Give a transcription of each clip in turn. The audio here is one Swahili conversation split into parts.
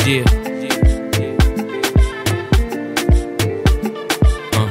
Yeah. Uh.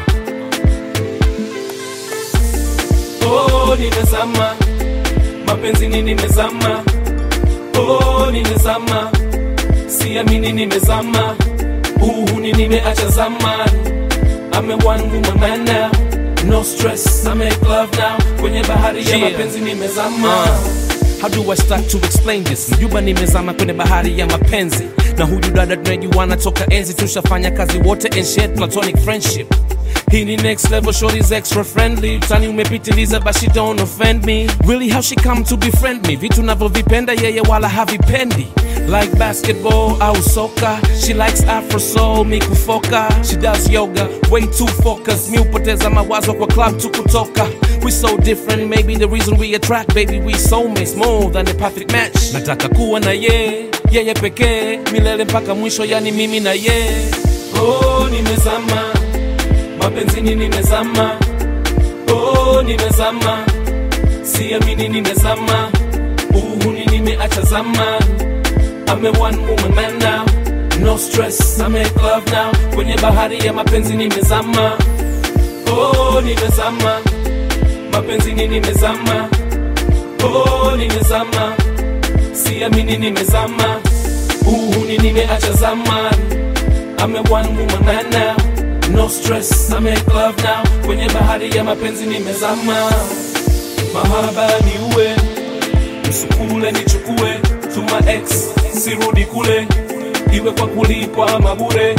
Oh, nimezama mapenzini, nimezama oh, nimezama siamini, nimezama uhuni, nimeacha zamani. I'm a one woman man now, no stress, I make love now. Kwenye bahari ya Yeah. mapenzi nimezama Uh, how do I start to explain this? Mjuba nimezama kwenye bahari ya mapenzi na huyu dada tunajuana toka enzi, tushafanya kazi wote and shared platonic friendship. Hii ni next level, shorty's extra friendly. Tani umepitiliza but she don't offend me. Really how she come to befriend me? Vitu navyovipenda yeye wala havipendi. Like basketball au soka She likes afro soul, mi kufoka She does yoga, way too focused Mi upoteza mawazo kwa club tu kutoka We so different, maybe the reason we attract Baby we soulmates more than a perfect match Nataka kuwa na ye, yeye pekee Milele mpaka mwisho yani mimi na ye Oh, nimezama mapenzini, nimezama oh, nimezama siamini, nimezama uhuni, nimeacha zamani. I'm a one woman man now, no stress, I make love now. Kwenye bahari ya mapenzi nimezama, oh, nimezama mapenzini, nimezama oh, nimezama siamini, nimezama uhuni, nimeacha zamani. I'm a one woman man now, no stress, I make love now. Kwenye bahari ya mapenzi nimezama, mahaba ni uwe msukule nichukue tuma ex sirudi kule, iwe kwa kulipwa ama bure.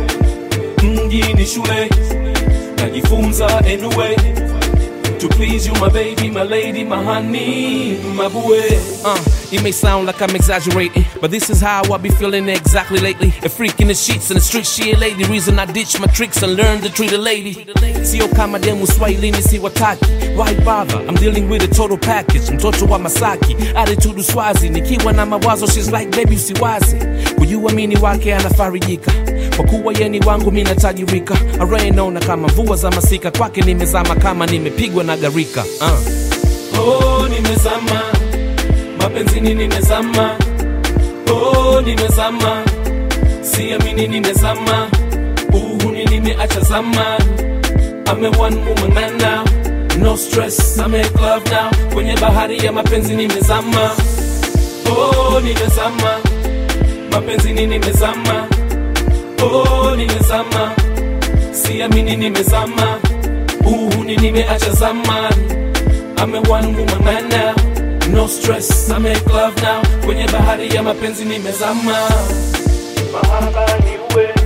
Mji ni shule, najifunza anyway to please you my baby, my lady, my honey, my bue. Uh, it may sound like I'm exaggerating, but this is how I be feeling exactly lately. A freak in the sheets in the street, she a lady. Reason I ditch my tricks and learn to treat a lady. Sio kama demu swahilini si wataki. Why bother? I'm dealing with a total package. Mtoto wa Masaki, attitude uswazi. Nikiwa na mawazo, she's like baby usiwazi. Kujuamini wake anafarijika. Kwa kuwa yeni wangu mi natajirika. Arainaona kama mvua za masika. Kwake nimezama kama nimepigwa na garika. Uh. Oh, nimezama mapenzini, nimezama oh, nimezama siamini, nimezama uhuni, nimeacha zamani. I'm a one woman man now, no stress, I make love now. Kwenye bahari ya mapenzi nimezama, oh, nimezama mapenzini, nimezama oh, nimezama siamini, nimezama uhuni, nimeacha zamani. I'm a one woman man now, no stress, I make love now. Kwenye bahari ya mapenzi nimezama, mahaba ni uwe